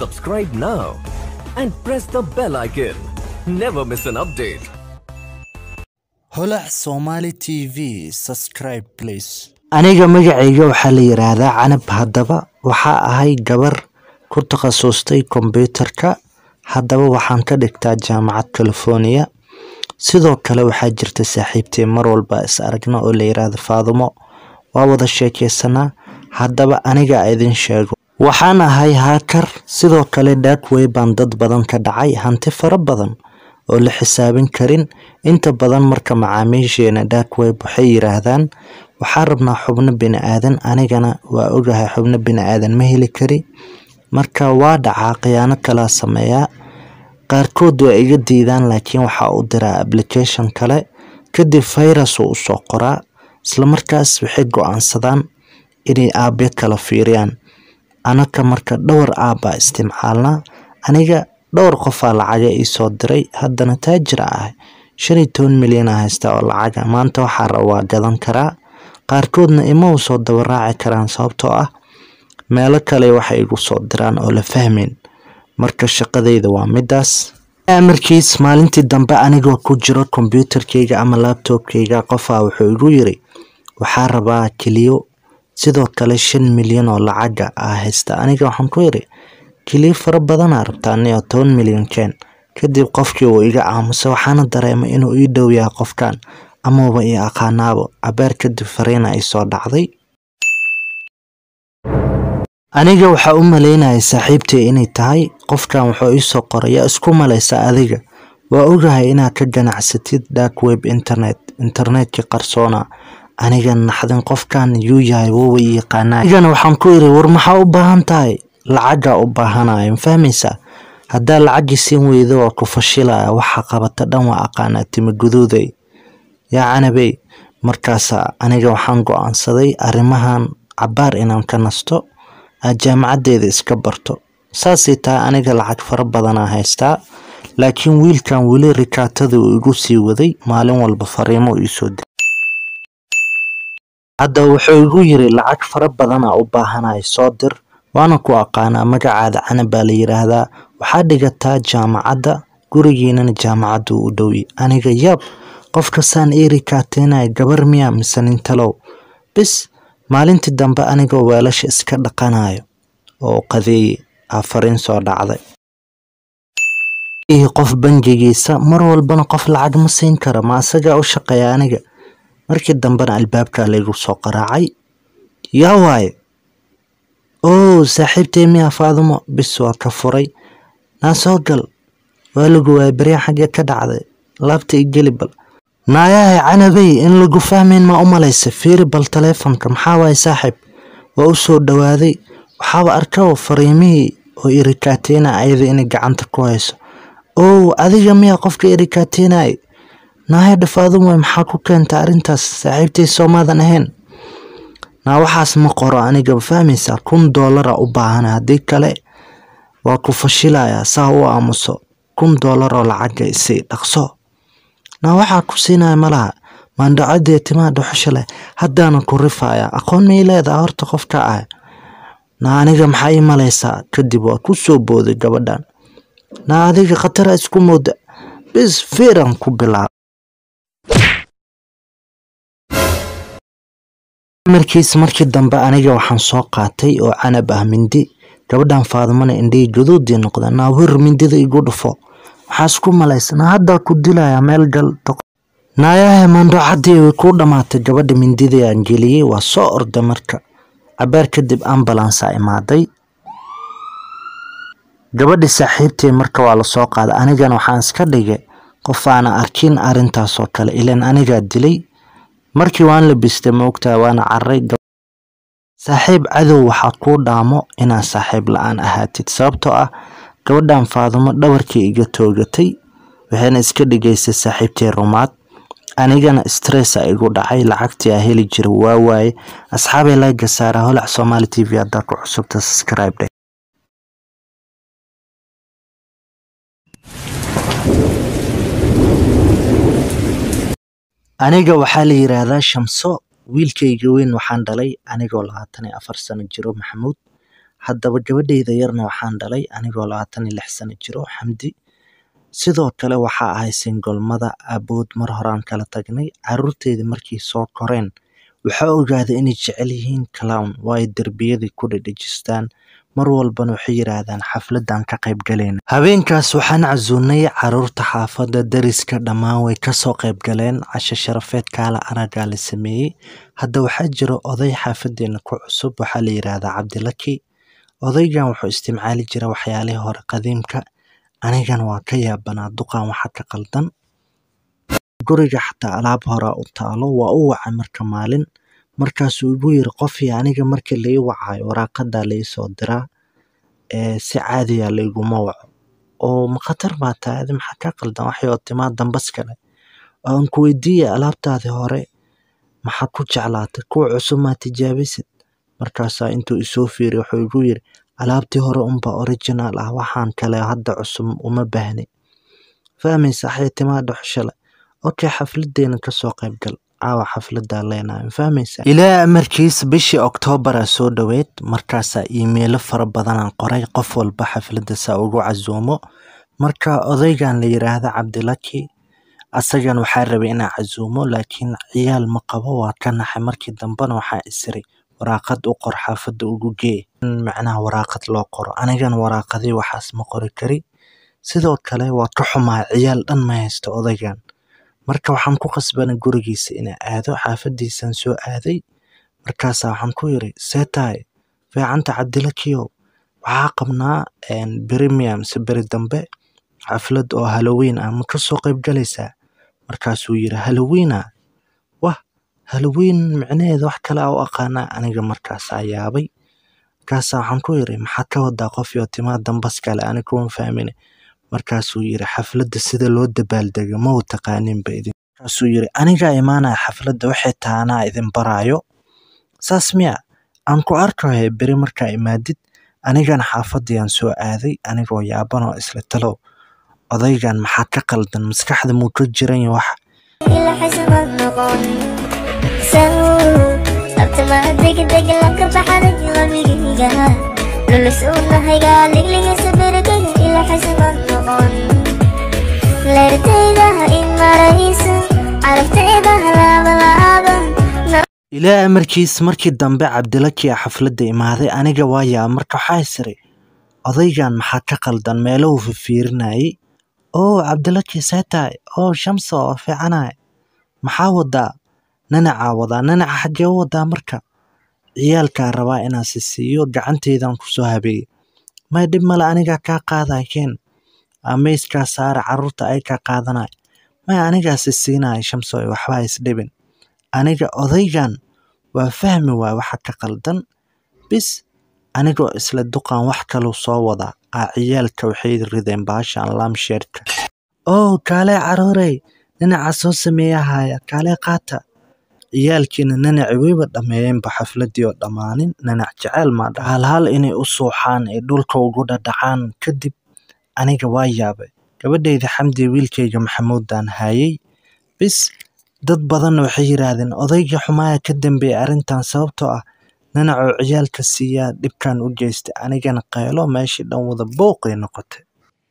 Subscribe now and press the bell icon. Never miss an update. holac somali t v subscribe please aniga magacayga waxaa la yiraahdaa canab haddaba waxaa ahay gabar ku takhasustay kombyuutarka haddaba waxaan ka dhigtaa jaamacad california sidoo kale waxaa jirta saaxiibtay mar walba is aragna oo la yiraahdo faadumo waa wada sheekeysanaa haddaba aniga idin sheego waxaan ahay haakar sidoo kale darkway baan dad badan ka dhacay hanti fara badan oo la xisaabin karin inta badan marka macaamiisheena darkweb waxay yiraahdaan waxaan rabnaa xubno bini aadan anigana waa ogahay xubno bini aadan ma heli kari marka waa dhacaa khiyaano kalaa sameeyaa qaarkood waa iga diidaan laakiin waxaa u diraa application kale kadib virus uu usoo qoraa islamarkaas waxay go-aansadaan inay aabyo kala fiiriyaan anaka marka dhowr aabbaa isticmaalnaa aniga dhowr qofaa lacaga iisoo diray haddana taajira ah shan iyo toban milyan a haysta oo lacaga maanta waxaa raba waa gadan karaa qaarkoodna ima u soo dabaraaci karaan sababtoo ah meelo kale waxay igu soo diraan oo la fahmeyn marka shaqadeyda waa midaas amarkiis maalintii dambe anigoo ku jiro kombyuutarkeyga ama labtobkeyga qofaa wuxuu igu yiri waxaa rabaa keliyo sidoo kale shan milyan oo lacaga ah haysta aniga waxaan ku yiri keliyo fara badanaa rabtaa ni oo toban milyan keen kadib qofkii uu iga aamusay waxaana dareemay inuu ii dhow yahay qofkan amaba ii aqaanaabo cabeer kadib fariina ay soo dhacday aniga waxaa u maleynayay saaxiibtay inay tahay qofkan wuxuu iisoo qoray yaa isku malaysa adiga waa ogahay inaad ka ganacsatid dark web internet internetkii qarsoona aniga naxdin qofkan yuu yahay wowa ii yaqaanaa anigana waxaan ku iri war maxaa u baahan tahay lacagaa u baahanaya ma fahmaysaa haddaa lacagii siin weydo waa ku fashilaya waxa qabata dhan waa aqaanaa timi guduuday yaa canabey markaasa aniga waxaan go-aansaday arrimahan cabaar inaan ka nasto aad jaamacaddeeda iska barto saasay tahay aniga lacag fara badanaa haystaa laakiin wiilkan weli rikaatada uu igu sii waday maalin walba fariimo iisoo di hadda wuxuu igu yiri lacag fara badanaa u baahanaya soo dir waana ku aqaanaa magacaada canab baa la yiraahdaa waxaa dhigataa jaamacadda gurigiinana jaamacaddu u dhowi aniga yab qofkasaan ii rikaateynaya gabar miya mise nintalow bis maalintii dambe anigoo weelasha iska dhaqanayo oo qadeeye aa fariin soo dhacday qof bangigiisa mar walbana qof lacag ma siin kara ma asagaa u shaqeeya aniga markii dambena albaabkaa laygu soo qaraacay yaa waaye oo saaxiibtay miyaa faadumo bis waa ka furay naa soo gal waa lagu waaya baryaa xaggee ka dhacday laabta i geli bal naayahay canabey in lagu fahmayn maa u malaysa fiiri bal taleefonka maxaa waaye saaxiib waa u soo dhowaaday waxaaba arkaba fariimihii oo irikaateena ayada inay gacanta ku hayso ow adiga miyaa qofka irikaateynay naahaya dhafaadumoy maxaa ku keenta arrintaas saaxiibtay soomaadan ahayn naa waxaas ma qoro aniga fahmaysaa kun doolara u baahana haddii kale waa ku fashilayaa saa u aamuso kun doolar oo lacaga isii dhaqso naa waxaa ku siinaya malaha maandhacadee timaha dhuxusha leh haddaana ku rifaaya aqoon may leedaha horta qofka ah naa aniga maxaa ii malaysaa kadib waa ku soo booday gabadhan naa adiga khatara isku mooda bis fiiran ku bilaab markiis markii dambe aniga waxaan soo qaatay oo canab ah mindi gabadhan faadumana indhihii gaduudii noqda naa wir mindida igu dhufo maxaa isku malaysa naa haddaa ku dilaya meel gal naayahe maandhocadii way kuu dhammaatay gabadha mindidii aan geliyey waa soo orda marka cabaar kadib ambalansa imaaday gabadhi saaxiibtay marka waa lasoo qaaday anigana waxaan iska dhigay qof aana arkin arrintaasoo kale ilan anigaa dilay markii waan labistay maogtahay waana cararay saaxiib cadow waxaa kuu dhaamo inaad saaxiib la-aan ahaatid sababtoo ah gabadhan faadumo dhabarkii iga toogatay waxayna iska dhigaysay saaxiibtay rumaad anigana stressa igu dhacay lacagtii aa heli jira waa waaye asxaabay layga saara holac somaali t v haddaa ku cusubta subscribe dheh aniga waxaa la yiraahdaa shamso wiilkayga weyn waxaan dhalay anigoo labaatan iyo afar sano jiro maxamuud haddaba gabadheyda yarna waxaan dhalay anigoo labaatan iyo lix sano jiro xamdi sidoo kale waxaa ahay singolmada aabood mar horaan kala tagnay caruurteedii markay soo koreen waxaa ogaaday inay jecel yihiin clown waayo derbiyadii ku dhedhejistaan mar walbana waxay yidhaahdaan xafladan ka qayb galayna habeenkaas waxaan casuunay caruurta xaafadda dariska dhammaan way kasoo qayb galeen casho sharafeed kaala aragaa la sameeyey hadda waxaa jira oday xaafadeena ku cusub waxaa la yidhaahdaa cabdilaki odaygan wuxuu isticmaali jira waxyaalihii hore qadiimka anigana waa ka yaabanaa duqan waxa ka qaldan guriga xataa alaab horaa u taalo waa u wacay marka maalin markaasuu igu yiri qofii aniga markii lai wacayo waraaqadaa laisoo diraa ee si caadiya laiguma waco oo ma khatar baa tahay adi maxaa ka qaldan waxay oo timaa dambas kale aan ku weydiiyey alaabtaadii hore maxaa ku jeclaatay kuwa cusub maa tijaabisid markaasaa intuu isoo fiiriy wuxuu igu yiri alaabtii hore unbaa original ah waxaan kale hadda cusub uma baahni fahmaysa axay timaa dhuxushale okay xafladeena kasoo qayb gal caawa xafladaa leenahay fahmaysa ilaa amarkiis bishii oktoobaraa soo dhoweed markaasaa iimeelo fara badanaan qoray qof walba xafladda saa ugu casuumo marka odaygan la yiraahda cabdilaki asagan waxaa rabay inaa casuumo laakiin ciyaal ma qabo waa ka naxay markii dambena waxaa isiray waraaqad u qor xaafadda ugu gee in macnaha waraaqad loo qoro anigana waraaqadii waxaas ma qori kari sidoo kale waa ka xumaa ciyaal dhan ma haysto odaygan marka waxaan ku qasbanay gurigiisa inaa aado xaafadiisaan soo aaday markaasaa waxaan ku yiri see tahay fiicanta cabdilakiyow waxaa qabnaa premium se beri dambe xaflad oo halloween ah ma kasoo qayb galaysaa markaasuu yiri halloweena wah halloween micnaheeda wax kale a u aqaanaa aniga markaasaa yaabay markaasaa waxaan ku yiri maxaa ka wadaa qof iyo timaa dambas kale ani kuma fahmine markaasuu yiri xafladda sida loo dabaaldego ma u taqaaninba idin markaasuu yiri anigaa imaanaya xafladda waxay tahay anaa idin baraayo saas miya aan ku arkayo beri markaa imaadid anigana xaafadayaan soo aaday anigoo yaaban oo isla talow odaygan maxaa ka qaldan maskaxda muu ka jiran wax إلا حسب النقون سهو أبتما دق دق لك بحرك غميقها للسونا هيقا لك لك سبرك إلا حسب النقون لرتيدها إما رئيس عرفتيدها لا بلا ilaa amarkiis markii dambe cabdilaki a xafladda imaaday aniga waayaa marka waxaa isiray odaygan maxaa ka qaldan meelahu fifiirinayay oo cabdilaki see tahay oo shamso oo fiicanay maxaa wadaa nanacaa wadaa nanaca xaggee u wadaa marka ciyaalkaa rabaa inaan si siiyo gacanteydan kusoo habeeyey may dhib male anigaa kaa qaaday keen amayskaa saara caruurta ay kaa qaadanay may anigaa si siinaya shamso waxbaa isdhibin aniga odaygan waa fahmi waay waxa ka qaldan bis anigoo isla duqan wax kaluu soo wadaa aa ciyaalka waxay rideen baashan lamsheerka oo kaalee caruurey ninaca soo sameeyahaya kaalee qaata ciyaalkiina nanaci weyba dhammeeyeenba xafladii oo dhammaanin nanac jeceel maadha halhal inay u suuxaan ee dhulka ugu dhadhacaan kadib aniga waa yaabay gabadhayda xamdi wiilkayga maxamuudan hayay bis dad badanna waxay yidhaahdeen odayga xumaaya ka dambeeyay arrintan sababtoo ah nanacoo ciyaalka siiyaa dhibkan u geystay anigana qaylo meeshii dhan wada booqay noqotay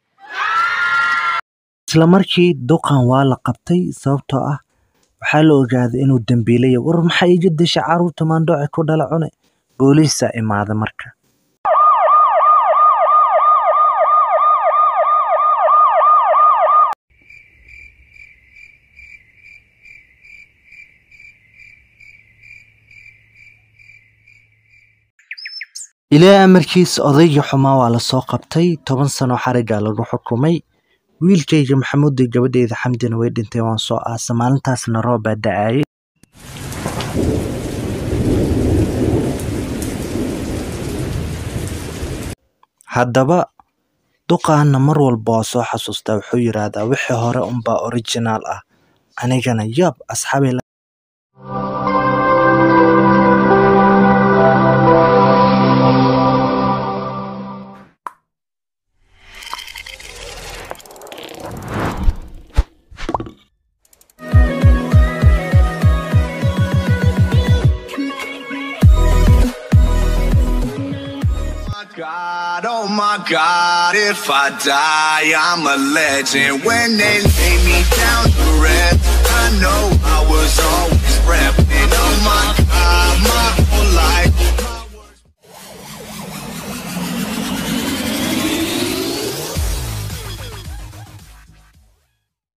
isla markii duqan waa la qabtay sababtoo ah waxaa la ogaaday inuu dembiilaya war maxaa iga desha caruurta maandhooce ku dhala cune booliisaa imaada marka ilaa amarkiis odayga xumaa waa lasoo qabtay toban sano xarigaa lagu xukumay wiilkayga maxamuuday gabadheyda xamdina way dhintay waan soo aasa maalintaasna roob baa da-ayay haddaba duqaana mar walba waa soo xasuustaa wuxuu yidhaahdaa wixii hore unbaa originaal ah anigana yaab asxaabay my God, if I die, I'm a legend. When they lay me down to rest, I know I was always repping. Oh my God, my